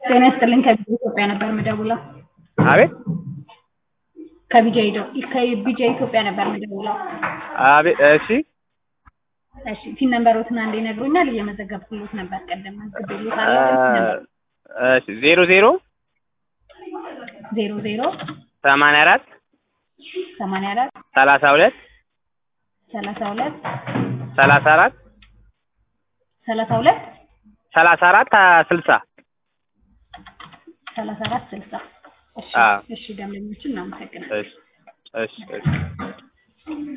ጤና ይስጥልኝ ከቢጃ ኢትዮጵያ ነበር የምደውለው። አቤት ከቢጃ ኢዶ- ከቢጃ ኢትዮጵያ ነበር የምደውለው። አቤት እሺ እሺ ቲን ነምበሮትን አንዴ ይነግሩኛል። እየመዘገብኩሎት ነበር ቀደም እ መዝግቤሎታለሁ። እሺ ዜሮ ዜሮ ዜሮ ዜሮ ሰማንያ አራት ሰማንያ አራት ሰላሳ ሁለት ሰላሳ ሁለት ሰላሳ አራት ሰላሳ ሁለት ሰላሳ አራት ስልሳ ሰላሳ አራት ስልሳ እሺ አዎ። እሺ ደንበኞችን እናመሰግናለን። እሺ እሺ እሺ